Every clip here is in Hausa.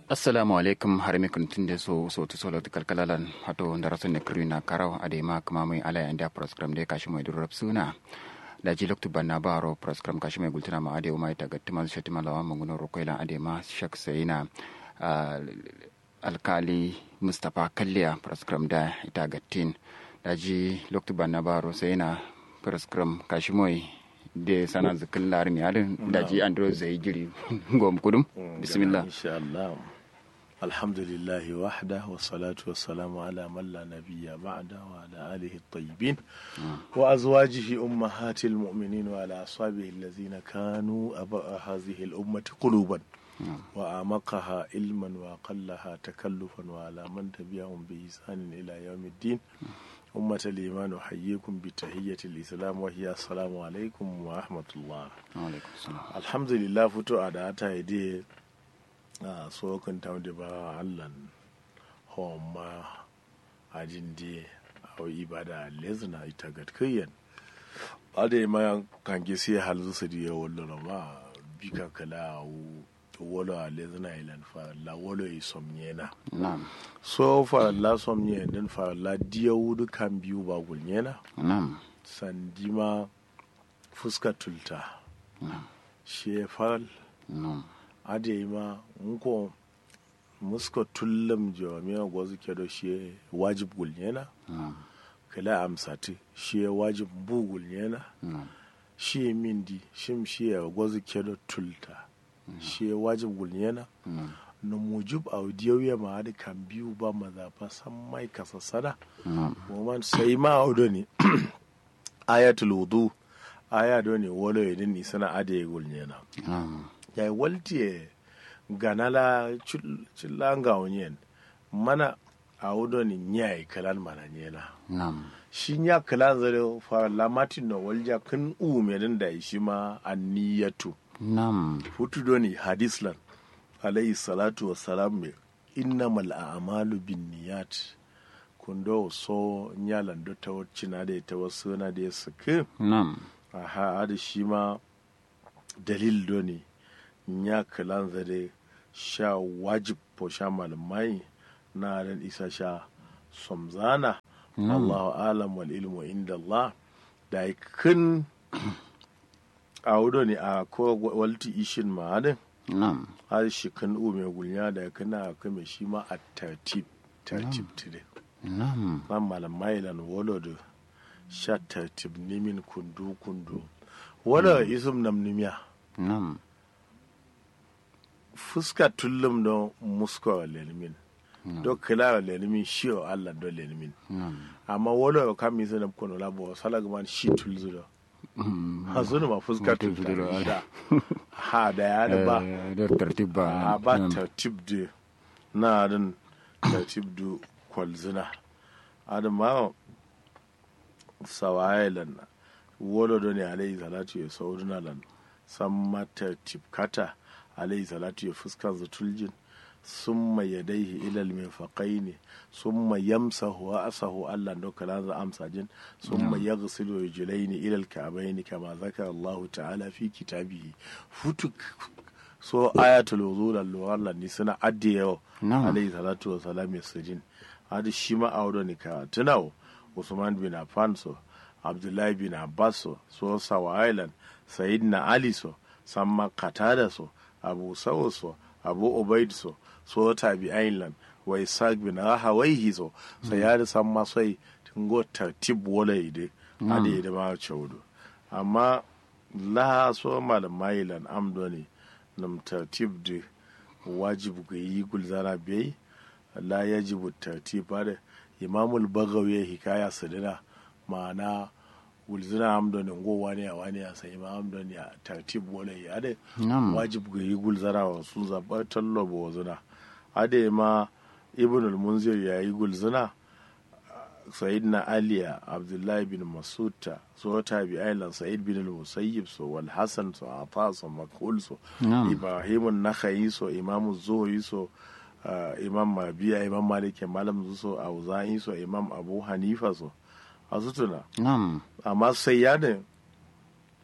assalamu alaikum harmi kuntunde so so to solo to kalkalalan hato ndaraso ne krina karaw ade ma kama mai ala anda program de kashi mai durab suna da ji loktu banna baro program kashi mai gultuna ma ade ma ita gatti ma shati malawa munguno rokoilan ade ma shak sayina alkali mustapha kalliya program da ita gattin da ji loktu banna baro sayina program kashi mai de sana zikin larin yadin da ji andro zai jiri gom kudum bismillah insha Allah alhamdulillah wahda wa salatu wa salamu ala man la nabiyya ba'da wa ala alihi at-tayyibin wa azwajihi ummahatil mu'minin wa ala ashabihi allazina kanu aba hadhihi al-ummati quluban wa amaqaha ilman wa qallaha takallufan wa ala man tabi'ahum bi ihsanin ila yawmiddin أمة الإيمان أحييكم بتحية الإسلام وهي السلام عليكم ورحمة الله alaikum salam الحمد لله فتو أداتا يدي سوكن تاو دي با علن هم أجن دي أو إبادة لزنا إتاقت كيان أدي ما كان جسي حلزو سدي ولنا ما بيكا كلا أو wolo a lezina ilan fa la wolo i somnyena na'am so fa la somnye den fa la diya wudu kan biyu ba gulnyena na'am sandima fuska tulta na'am she fal na'am ade ma nko muska tullam jawamiya gwazu kedo she wajib gulnyena na'am kala amsati she wajib bu gulnyena na'am she mindi shim she gwazu kedo tulta she wajib gulnyena na'am na mujub audiyoyi ma hadi kan biyu ba mazafa san mai kasa sada na'am woman sai ma audo ne ayatul wudu aya do ne wolo yedin ni sana ade gulnyena na'am ya walti ganala chillanga onyen mana audo ni nyai kalan mana nyena na'am shi nya kalan zare fa lamatin no walja kun u medin da shi ma anniyatu na'am futu do ni hadislan alayhi salatu wassalam me innamal a'malu binniyat kundo so nyalan do ta wacina da ta wasu na da suke na'am aha ada shi ma dalil do ne nya kalan zare sha wajib po sha malamai na ran isa sha somzana Allahu alam wal ilmu inda Allah da kun a wudo ne a ko walti ishin ma'adin na'am har shi kan u mai gulnya da kana kame shi ma a tartib tartib tire na'am nan malamai lan wolo da sha tartib nimin kundu kundu wala isum nam nimiya na'am fuska tullum don musko lelmin do kila lelmin shi o Allah do lelmin na'am amma wala ka mi sana kono labo salag man shi tulzu do hazunu ma fuska Mutum tulzu tulzu do, da ha da ya da ba Eh, da tartib ba a ba na'am. tartib de na dan tartib du kwalzina adam ma sawaye lan wolo do ne alayhi salatu ya sauduna lan san ma tartib kata alayhi salatu ya fuskar zutuljin summa yadaihi ilal mirfaqaini summa yamsahu wa asahu Allah do kala za amsa jin summa yaghsilu rijlaini ilal ka'baini kama zakara Allah ta'ala fi kitabihi futuk so ayatul wudu da Allah ni suna adde yau Na'am. alayhi salatu wa salam ya sujin hadi shi ma auro ni ka tunawo Usman bin Affan so Abdullahi bin Abbas so so Sawa Island Sayyidina Ali so Samma Qatada so Abu Sa'ud so Abu Ubaid so so Tabi Island wa Isaac bin Rahawaihi so sayari samma sai tingo tartib wala ide hadi ide ma chawdo amma la so malamai lan amdo ne nam tartib de wajib ga yi gulzara bai la yajibu tartib da imamul bagawi hikaya sadina ma'ana gulzina amdo ne ngo wani a wani a sai imam amdo ne a tartib wala ya ade Na'am. wajib ga yi gulzara wa su zabar tallo ba wazuna ade ma ibn al-munzir ya yi gulzina sayidina aliya abdullahi bin masuta so tabi ailan sa'id bin al-musayyib so wal hasan so ata so makul so Na'am. ibrahim nakhayi so imam zuhri so uh, imam mabiya imam malik malam so auza'i so imam abu hanifa so a sutuna na'am amma sai ya ne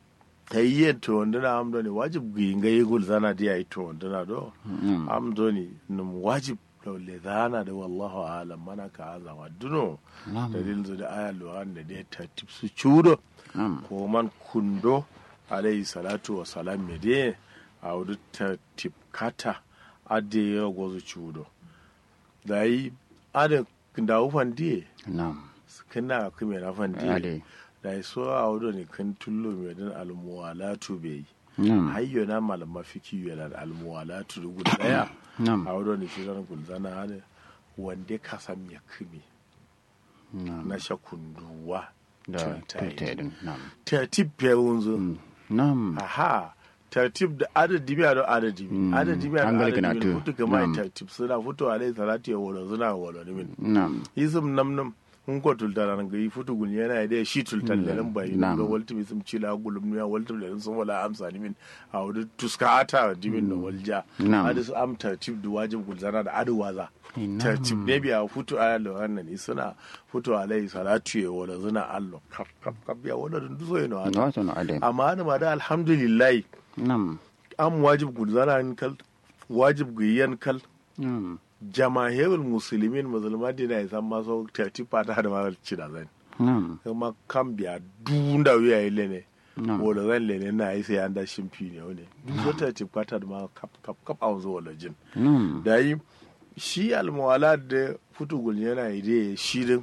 ta yi yin to wanda na amdo ne wajib ginga yi gul zana diya yi to wanda na do Mm. amdo ne num wajib laule zana da wallahu alam mana ka azawa duno Na'am. dalil zu da aya luwan da dai ta tipsu chudo Na'am. ko man kundo alayhi salatu wa salam me de a wudu ta tipkata ade ya gozu chudo da yi ada da ufan diye Na'am. kana kuma na fan diye Ade. da yi so a wudu ne kan tullo me dan almuwalatu be yi Na'am. hayyo na malama fiki yana da almuwalatu da guda daya Na'am. a wudu ne shi zan gulzana hada wanda ka san ya kime Na'am. na shakunduwa Da tuntaye. tultedin. Na'am. tertib pewunzu Mm. Na'am. aha tertib da adadi biya da adadi Mm. adadi biya da Hangal adadi gina biya tu. futu kama Na'am. tertib suna fito alai salati ya wolo suna wolo ni min Na'am. yisum nam nam hun ko tultara nan ga yi futu gun yana da shi tultan Mm. da nan bayi Na'am. ga walti mi sum cila gulum ya walti da sun wala amsa ni min a wudu tuska ata dimin no walja Na'am. adu am tertib da wajib gulzana da adu waza Na'am. tertib ne biya futu ala lo wannan suna futu alai salati ya wolo suna allo kap kap kap ya wolo dun duso yana hada Wato na ade. amma ana ma da alhamdulillah Na'am. am wajib gulzana kal wajib guyyan kal Na'am. jamahirul musulmin musulman dina ya san maso tati fata da ma ci da zan Na'am. kuma kan biya dunda wiya yi lene Na'am. wala zan lene na yi sai an da shimfi ne wani so tati fata da ma kap kap kap a wanzu wala jin Na'am. da yi shi almuwala da futu gul yana yi da shi din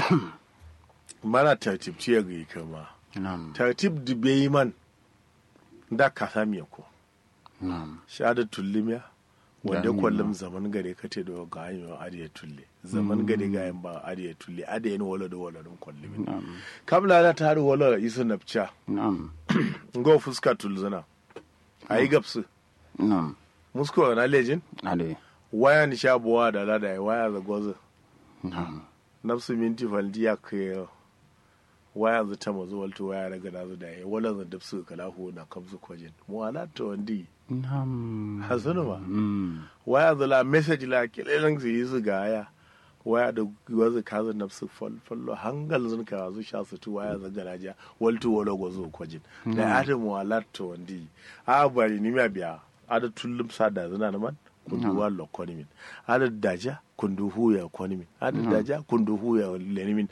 mana tartib ce ga yi kama Na'am. tartib da bai man da ka sami ko Na'am. shahada tullimiya wanda Gani kwallon ma. zaman gare ka te da ga hanyar adiya tulle zaman gare ga yin ba adiya tulle adiya ni wala da wala dun kwallon Na'am. kamla na ta haru wala isu napcha Na'am. ngo fuska tulzuna ayi gapsu Na'am. musko na lejin Ade. waya ni sha buwa da lada ya waya za gozo Na'am. nafsu minti faldi ya kai waya za ta mazu walto waya daga da zu da ya wala za dapsu kalahu na kamsu kwajin mu ala to wandi Na'am. hasunu ma Mm. waya zala message la kelelen su yi su gaya waya da wazu kaza nafsu fallo hangal zun ka zu sha su tu waya za garaja waltu wala gozo kwajin da adam wala to wandi a bari ni ma biya ada tullum sada zuna na man kundu wallo konimin ada daja kundu huya konimin ada daja kundu huya lenimin